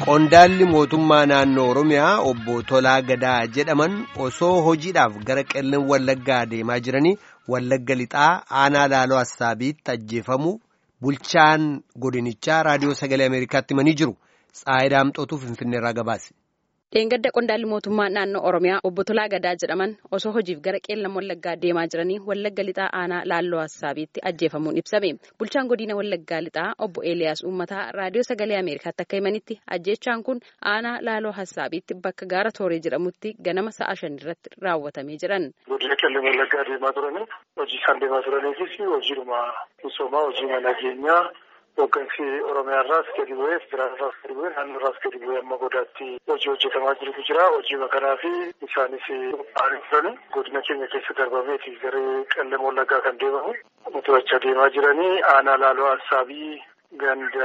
Qondaalli mootummaa naannoo Oromiyaa obbo Tolaa Gadaa jedhaman osoo hojiidhaaf gara qellan Wallaggaa deemaa jiranii Wallagga lixaa aanaa laaloo Assaabiitti ajjeefamu bulchaan godinichaa raadiyoo sagalee Ameerikaatti himanii jiru. Tsaayidaa Daamxootuu Finfinneerraa gabaase. Dheengadda qondaalli mootummaa naannoo Oromiyaa obbo Tolaa Gadaa jedhaman osoo hojiif gara qeellan Wallaggaa deemaa jiranii Wallagga lixaa aanaa laaloo Assaabiitti ajjeefamuun ibsame. Bulchaan godina Wallaggaa lixaa obbo Eeliyaas Uummataa raadiyoo sagalee Ameerikaatti akka himanitti ajjeechaan kun aanaa laaloo Assaabiitti bakka gaara Tooree jedhamutti ganama sa'a shan irratti raawwatamee jiran. Godina qeellan Wallaggaa deemaa turanii hojii isaan deemaa turaniifis hojiidhuma misoomaa hojii nageenyaa. Hooggansi Oromiyaa irraas gadi bu'ee federaalaa irraas gadi bu'ee naannoo irraas gadi bu'ee amma godaatti hojii hojjetamaa jirutu jira. Hojii kanaa fi isaanis qophaa'anii turani. Godina keenya keessa darbameeti gara qellam wallaggaa kan deemamu. Motorachaa deemaa jiranii aanaa laaloo Assaabii ganda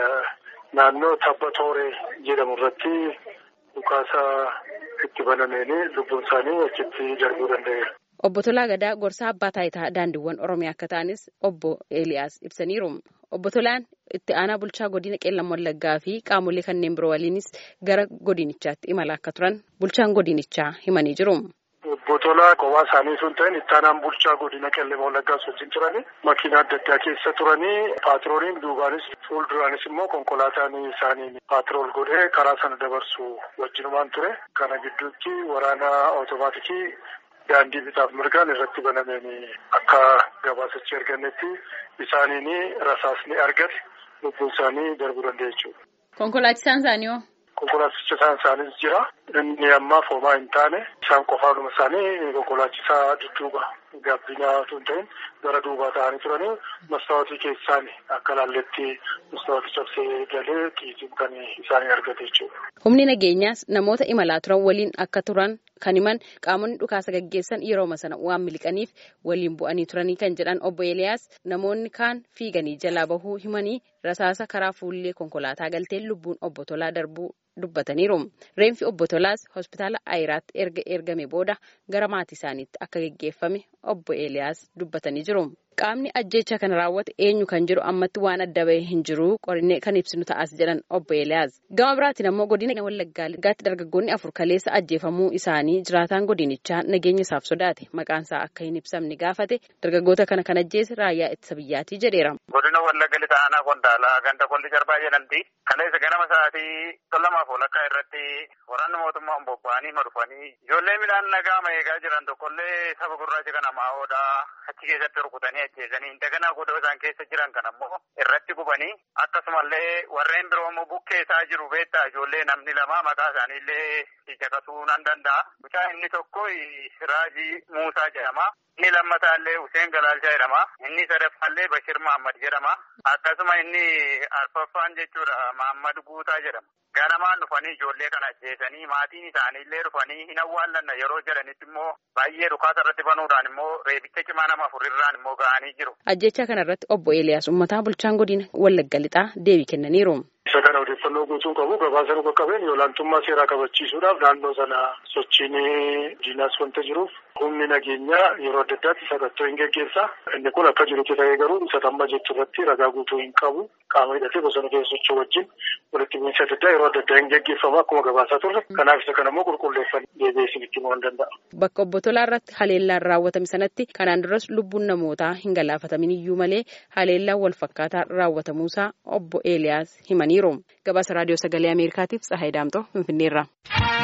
naannoo tabba Tooree jedhamu irratti dhukaasa itti banameeni lubbuun isaanii achitti darbuu danda'eera. Obbo Tolaa Gadaa gorsaa abbaa taayitaa daandiiwwan Oromiyaa akka ta'anis obbo Eeliyaas ibsaniiru. Obbo Tolaan itti aanaa bulchaa godina qeellan wallaggaa fi qaamolee kanneen biroo waliinis gara godinichaatti imala akka turan bulchaan godinichaa himanii jiru. Obbo Tolaa kophaa isaanii sun ta'in itti aanaan bulchaa godina qeellan wallaggaas wajjin turanii makiina adda addaa keessa turanii paatrooliin duubaanis fuulduraanis immoo konkolaataan isaanii paatrool godhee karaa sana dabarsu wajjinumaan ture. Kana gidduutti waraana otomaatikii daandii bitaaf mirgaan irratti banameen akka gabaasachi argannetti isaaniin rasaasni argate lubbuun isaanii darbuu danda'a jechuudha. Konkolaachisaan isaanii hoo? Konkolaachisaan isaaniis jira. Inni ammaaf homaa hin taane isaan qofaanuma isaanii konkolaachisaa dudduuba gabbinaa osoo hin ta'in gara duubaa ta'anii turanii mastaawotii keessaan akka laalletti mastaawotii cabsee galee xiitiin kan isaanii argate jechuudha. Humni nageenyaas namoota imalaa turan waliin akka turan kan himan qaamonni dhukaasa gaggeessan yerooma sana waan miliqaniif waliin bu'anii turanii kan jedhan obbo Eeliyaas namoonni kaan fiiganii jalaa bahuu himanii rasaasa karaa fuullee konkolaataa galtee lubbuun obbo Tolaa darbuu dubbataniiru. Reenfi obbo Tolaas hospitaala Ayiraatti erga ergame booda gara maatii isaaniitti akka gaggeeffame obbo Eeliyaas dubbatanii jiru. Qaamni ajjeecha kana raawwate eenyu kan jiru ammatti waan adda bahee hin jiru qorannee kan ibsinu ta'as jedhan obbo Eeliyaas. Gama biraatiin ammoo godina Wallaggaa Lixaatti dargaggoonni afur kaleessa ajjeefamuu isaanii jiraataan godinichaa nageenya isaaf sodaate maqaan isaa akka hin ibsamne gaafate dargaggoota kana kan ajjeese raayyaa ittisa biyyaatii jedheera. Godina Wallagga Lixaa aanaa Qondaalaa ganda Kolli Jarbaa jedhamti. Kaleessa ganama sa'aatii lamaaf walakkaa irratti waraanni mootummaa bobba'anii marfanii ijoollee midhaan nagaa eegaa jiran tokkollee saba gurraacha kana maa'oodhaa achi keessatti rukutanii ajjeesanii daganaa godoo isaan keessa jiran kan ammoo irratti gubanii akkasumallee warreen biroo immoo bukkee isaa jiru beektaa ijoollee namni lama maqaa isaaniillee caqasuu nan danda'a. Mucaa inni tokko Raajii Muusaa jedhama. Inni lammataallee Hussein Galaalchaa jedhama. Inni sadaffaallee Bashir Mahammad jedhama. Akkasuma inni arfaffaan jechuudha Mahammad Guutaa jedhama. Ganamaan dhufanii ijoollee kana ajjeesanii maatiin isaaniillee dhufanii hin awwaallanna yeroo jedhanitti immoo baay'ee dhukaasa irratti banuudhaan immoo reebicha cimaa nama afurirraan immoo ga'anii jiru. Ajjecha kana irratti obbo Eeliyaas Uummataa bulchaan godina Wallagga Lixaa deebii kennaniiru. Isa kana odeeffannoo guutuu qabu gabaasa nu qaqqabeen olaantummaa seeraa kabachiisuudhaaf naannoo sana sochiin diinaas wanta jiruuf humni nageenyaa yeroo adda addaatti sakattoo hin geggeessa. Inni kun akka jirutti ta'ee garuu isa tamma jettu irratti ragaa guutuu hin qabu. Qaama hidhatee bosona keessa socho'u wajjin walitti bu'iinsa adda addaa yeroo adda addaa hin geggeeffamu akkuma gabaasaa turre. Kanaaf isa kana immoo qulqulleeffannee deebi'ee isinitti himuu hin danda'a. Bakka obbo Tolaa irratti haleellaan raawwatame sanatti kanaan duras lubbuun namootaa hin galaafatamin iyyuu malee haleellaan wal fakkaataa raawwatamuusaa obbo Eeliyaas himaniiru. Gabaasa raadiyoo sagalee Ameerikaatiif Tsahaay Daamtoo Finfinneerraa.